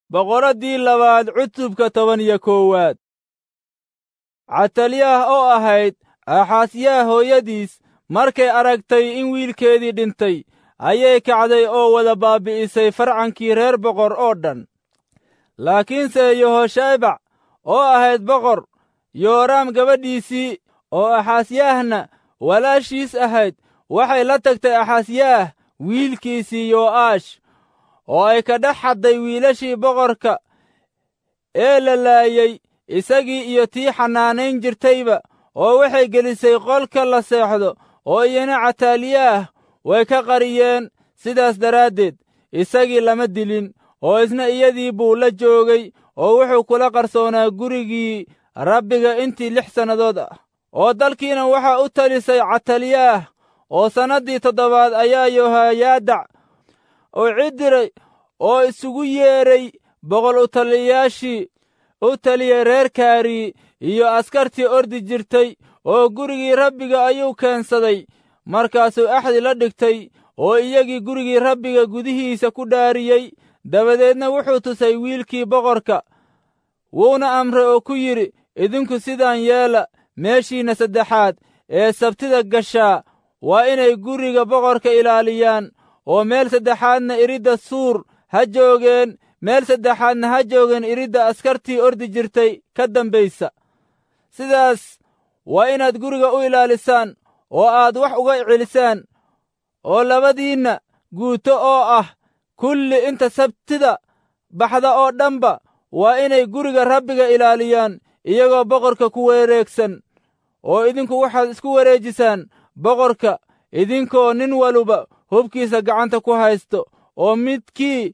boqoraddii labaad cutubka toban iyo koowaad catalyaah oo ahayd aaxaasyaha hooyadiis markay aragtay in wiilkeedii dhintay ayay kacday oo wada baabi'isay farcankii reer boqor oo dhan laakiinse yehoshaybac oo ahayd boqor yooraam gabadhiisii oo axaasyaahna walaashiis ahayd waxay la tagtay axaasyaah wiilkiisii yo'aash oo ay ka dhex xadday wiilashii boqorka ee la laayey isagii iyo tii xanaanayn jirtayba oo waxay gelisay qolka la seexdo oo iyana catalyaah way ka qariyeen sidaas daraaddeed isagii lama dilin oo isna iyadii buu la joogay oo wuxuu kula qarsoonaa gurigii rabbiga intii lix sannadood ah oo dalkiina waxaa u talisay catalyaah oo sannaddii toddobaad ayaa yohayaadac oo cidiray oo isugu yeedhay boqol u taliyayaashii u taliyey reer kaari iyo askartii ordi jirtay oo gurigii rabbiga ayuu keensaday markaasuu axdi la dhigtay oo iyagii gurigii rabbiga gudihiisa ku dhaariyey dabadeedna wuxuu tusay wiilkii boqorka wuuna amray oo ku yidhi idinku sidaan yeela meeshiinna saddexaad ee sabtida gashaa waa inay guriga boqorka ilaaliyaan oo meel saddexaadna iridda suur ha joogeen meel saddexaadna ha joogeen iridda askartii ordi jirtay ka dambaysa sidaas waa inaad guriga u ilaalisaan oo aad wax uga celisaan oo labadiinna guuto oo ah kulli inta sabtida baxda oo dhanba waa inay guriga rabbiga ilaaliyaan iyagoo boqorka ku wareegsan oo idinku waxaad isku wareejisaan boqorka idinkoo nin waluba hubkiisa gacanta ku haysto oo midkii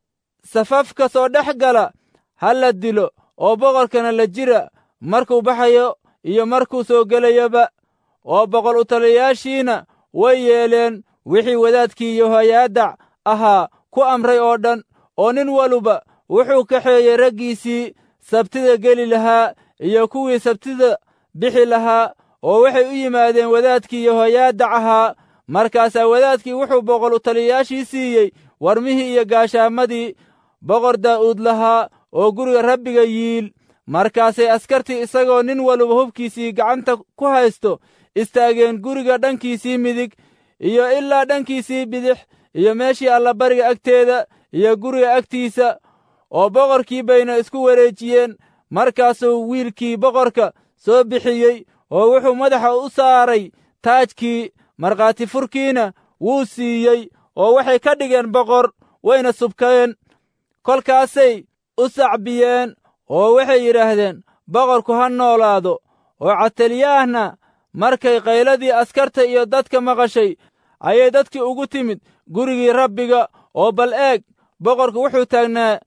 safafka soo dhex gala ha la dilo oo boqorkana la jira markuu baxayo iyo markuu soo gelayaba oo boqol u taliyayaashiina way yeeleen wixii wadaadkii yohayaadac ahaa ku amray oo dhan oo nin waluba wuxuu kaxeeyey raggiisii sabtida geli lahaa iyo kuwii sabtida bixi lahaa oo waxay u yimaadeen wadaadkii yohayaadac ahaa markaasaa wadaadkii wuxuu boqol u taliyayaashii siiyey warmihii iyo gaashaamadii boqor daa'uud lahaa oo guriga rabbiga yiil markaasay askartii isagoo nin waluba hubkiisii gacanta ku haysto istaageen guriga dhankiisii midig iyo ilaa dhankiisii bidix iyo meeshii allabariga agteeda iyo guriga agtiisa oo boqorkii bayna isku wareejiyeen markaasuu wiilkii boqorka soo bixiyey oo wuxuu madaxa u saaray taajkii markhaati furkiina wuu siiyey oo waxay ka dhigeen boqor wayna subkeen kolkaasay u sacbiyeen oo waxay yidhaahdeen boqorku ha noolaado oo catalyaahna markay qayladii askarta iyo dadka maqashay ayay dadkii ugu timid gurigii rabbiga oo bal eeg boqorku wuxuu taagnaa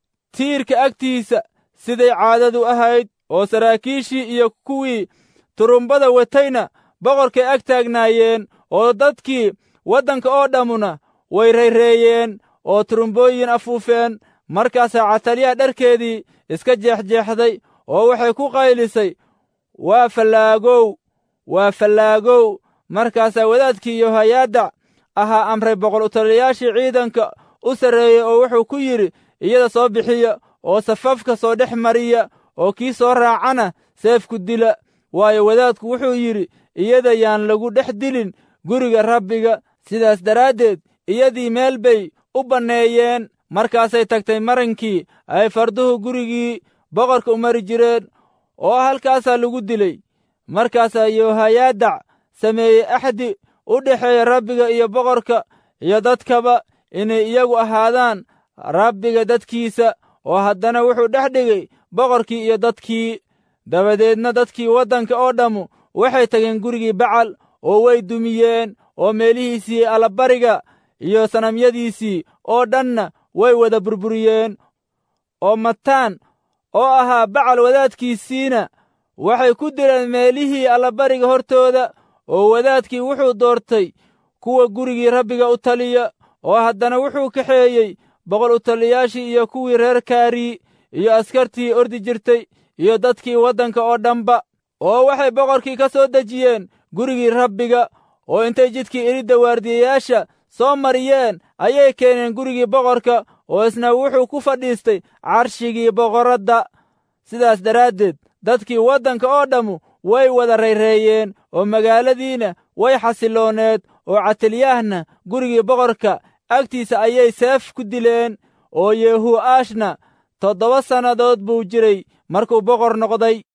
tiirka agtiisa siday caadadu ahayd oo saraakiishii iyo kuwii turumbada watayna boqorkay ag taagnaayeen oo dadkii waddanka oo dhammuna way rayreeyeen oo turumbooyin afuufeen markaasaa catalyaha dharkeedii iska jeexjeexday oo waxay ku qaylisay waa fallaagow waa fallaagow markaasaa wadaadkii yohayaadac ahaa amray boqol u taliyayaashii ciidanka u sarreeyey oo wuxuu ku yidhi iyada soo bixiya oo safafka soo dhex mariya oo kii soo raacana seefku dila waayo wadaadku wuxuu yidhi iyada yaan lagu dhex dilin guriga rabbiga sidaas daraaddeed iyadii meel bay u banneeyeen markaasay tagtay marankii ay farduhu gurigii boqorka u mari jireen oo halkaasaa lagu dilay markaasaa yohayaadac sameeyey axdi u dhexeeya rabbiga iyo boqorka iyo dadkaba inay iyagu ahaadaan rabbiga dadkiisa oo haddana wuxuu dhex dhigay boqorkii iyo dadkii dabadeedna dadkii waddanka oo dhammu waxay tageen gurigii bacal oo way dumiyeen oo meelihiisii allabariga iyo sanamyadiisii oo dhanna way wada burburiyeen oo mataan oo ahaa bacal wadaadkiisiina waxay ku dileen meelihii allabariga hortooda oo wadaadkii wuxuu doortay kuwa gurigii rabbiga u taliya oo haddana wuxuu kaxeeyey boqol u taliyayaashii iyo kuwii reer kaari iyo askartii ordi jirtay iyo dadkii waddanka oo dhanba oo waxay boqorkii ka soo dejiyeen gurigii rabbiga oo intay jidkii iridda waardiyayaasha soo mariyeen ayay keeneen gurigii boqorka oo isna wuxuu ku fadhiistay carshigii boqoradda sidaas daraaddeed dadkii waddanka oo dhammu way wada rayreeyeen oo magaaladiina way xasilooneed oo catilyahna gurigii boqorka agtiisa ayay seef ku dileen oo yehuu'aashna toddoba sannadood buu jiray markuu boqor noqday